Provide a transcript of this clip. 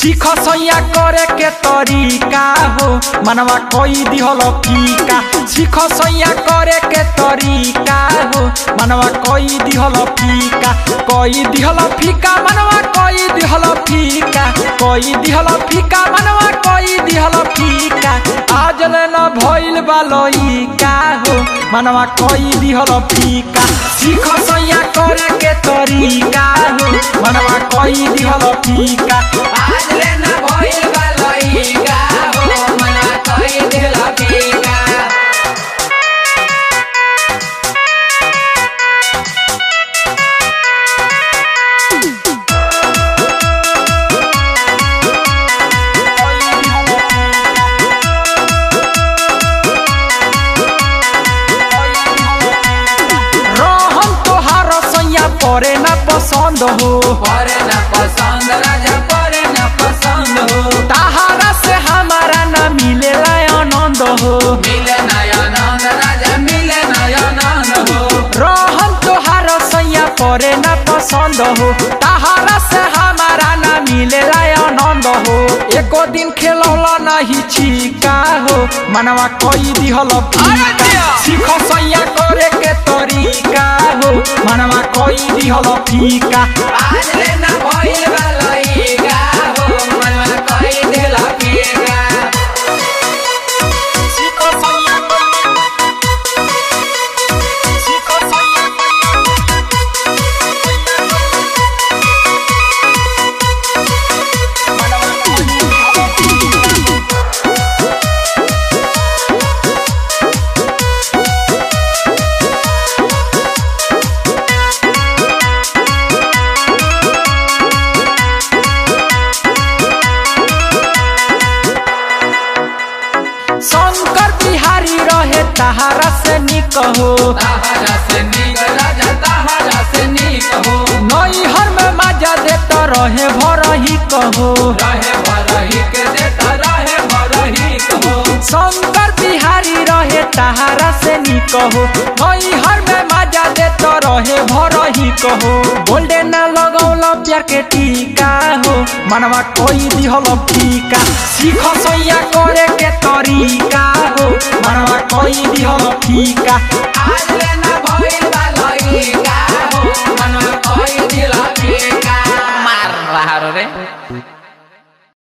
सीख सैया करे के तरीका हो मनवा कोई दिहल फीका सीख सैया करे के तरीका हो मनवा कोई दिहल फीका कोई दिहल फीका मनवा कोई दिहल फीका कोई दिहल फीका मनवा कोई दिहल फीका आज ले न भइल बालई का हो मनवा कोई दिहल फीका सीख सैया करे के तरीका हो मनवा कोई दिहल फीका आज ले ना भइल बा लइका हो मना कहि दिल फीका रहम तोहार सैया परे ना पसंद हो परे ना पसंद राजा परे ना पसंद हो ताहारा से हमारा ना मिलेला आनंद हो मिले नयनंद राजा मिले नयनंद हो रहम तोहार सैया परे ना पसंद हो ताहारा से हमारा ना मिलेला आनंद हो एको दिन खेलौला नहीं छिका हो मनवा कोई दिहल फीका सीख सैया करे के तरीका हो मनवा कोई दिहल फीका आज ले ना भइल बा लइका हो मना कहि दिल फीका सीख सैया सीख सैया शंकर बिहारी रहे तहारा से निक हो ताहरा से नीक राजा ताहरा से नीक हो नैहर में मजा देता रहे भरही कहो रहे भरही के देता रहे भरही कहो शंकर बिहारी रहे तहारा से निक हो नैहर में मजा देता रहे भरही कहो बोल्डे ना लगौल प्यार के टीका हो मनवा कोई दिहल फीका सीख सैया करे के तरीका हो मनवा कोई दिहल फीका आज